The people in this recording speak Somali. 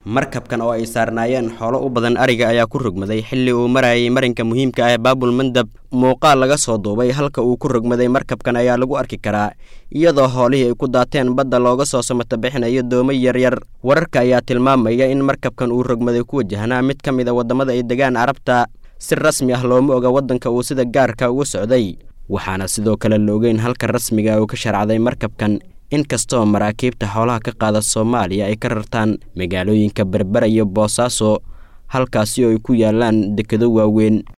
markabkan oo ay saarnaayeen xoolo u badan ariga ayaa ku rogmaday xilli uu marayay marinka muhiimka ah ee baabul mandab muuqaal laga soo duubay halka uu ku rogmaday markabkan ayaa lagu arki karaa iyadoo hoolihii ay ku daateen badda looga soo samata bixinayo doomo yaryar wararka ayaa tilmaamaya in markabkan uu rogmaday ku wajahnaa mid ka mid a waddamada ay degaan carabta si rasmi ah looma oga waddanka uu sida gaarka uga socday waxaana sidoo kale la ogeyn halka rasmiga uu ka sharcday markabkan inkastoo maraakiibta xoolaha ka qaada soomaaliya ay ka rartaan magaalooyinka berbera iyo boosaaso halkaasi oo ay ku yaalaan dekedo waaweyn